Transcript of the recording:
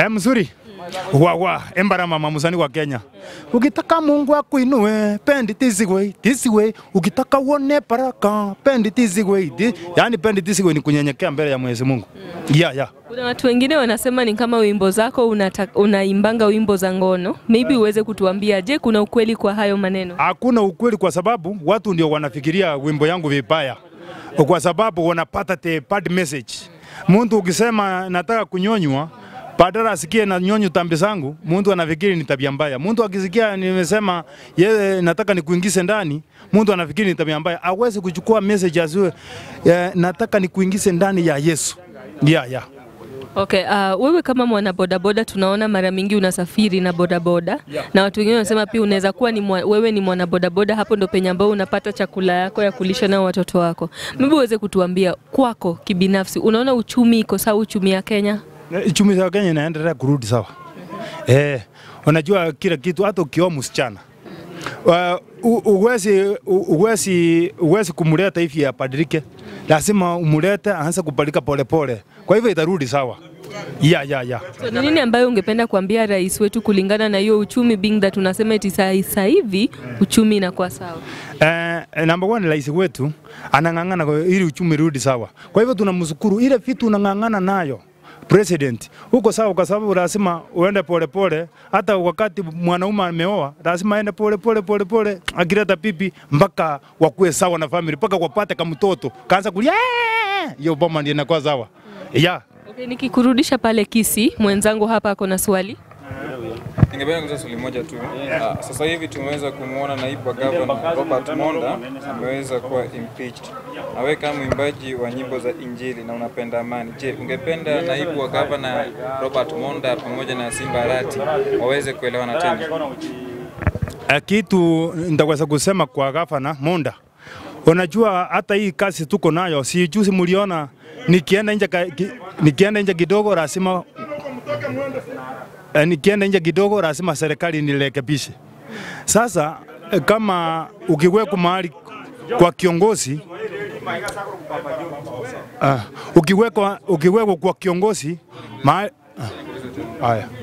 Eh, mzuri wa wa embara mama musani wa Kenya. Ukitaka Mungu akuinue, pendi this way, this way. Ukitaka uone baraka, pendi this way. Thi- Yaani pendi this way ni kunyenyekea mbele ya Mwenyezi Mungu. Yeah, yeah. Kuna watu wengine wanasema ni kama wimbo zako unata, unaimbanga wimbo za ngono. Maybe uweze kutuambia, je, kuna ukweli kwa hayo maneno? Hakuna ukweli kwa sababu watu ndio wanafikiria wimbo yangu vibaya, kwa sababu wanapata the bad message. Mtu ukisema nataka kunyonywa badala asikie na nyonyo tambi zangu, mtu anafikiri ni tabia mbaya. Mtu akisikia nimesema yeye nataka nikuingize ndani, mtu anafikiri ni tabia mbaya. Awezi kuchukua message asiwe eh, nataka nikuingize ndani ya Yesu. Yeah, yeah. Okay, uh, wewe kama mwana bodaboda tunaona mara mingi unasafiri na bodaboda na watu wengine wanasema pia unaweza kuwa ni mwa, wewe ni mwana bodaboda, hapo ndo penye ambao unapata chakula yako ya kulisha nao watoto wako. Maybe uweze kutuambia kwako kibinafsi, unaona uchumi iko sawa, uchumi ya Kenya? Uchumi wa Kenya inaendelea kurudi sawa. Eh, unajua kila kitu hata ukioa msichana Uh, u- uwezi u- uwezi uwezi kumleta hivi abadilike, lazima umlete aanze kubadilika polepole, kwa hivyo itarudi sawa. Ya, ya, ya. So, ni nini ambayo ungependa kuambia rais wetu kulingana na hiyo uchumi being that tunasema eti saa saa hivi uchumi inakuwa sawa? Eh, number one rais wetu anang'ang'ana kwa- ili uchumi rudi sawa. Kwa hivyo tunamshukuru ile vitu unang'ang'ana nayo president huko sawa, kwa sababu lazima uende polepole. Hata wakati mwanaume ameoa lazima aende polepole polepole, akileta pipi mpaka wakuwe sawa na family, mpaka wapate kamtoto kaanza kulia, "Eh!" hiyo boma ndio inakuwa sawa yeah. Okay, nikikurudisha pale Kisi, mwenzangu hapa ako na swali. Ningependa kuuliza swali moja tu. Ah, Sasa hivi tumeweza kumwona naibu wa gavana Robert Monda ameweza kuwa impeached. Na wewe kama mwimbaji wa nyimbo za Injili na unapenda amani, je, ungependa naibu wa gavana Robert Monda pamoja na Simba Arati waweze kuelewana tena? Eh, kitu nitaweza kusema kwa gavana Monda, unajua hata hii kazi tuko nayo, si juzi mliona nikienda nje ka- ki- nikienda nje kidogo lazima eh, nikienda nje kidogo lazima serikali nirekebishe. Sasa eh, kama ukiwekwa mahali kwa kiongozi uh, ukiwekwa ukiwekwa kwa kiongozi mahali ah, haya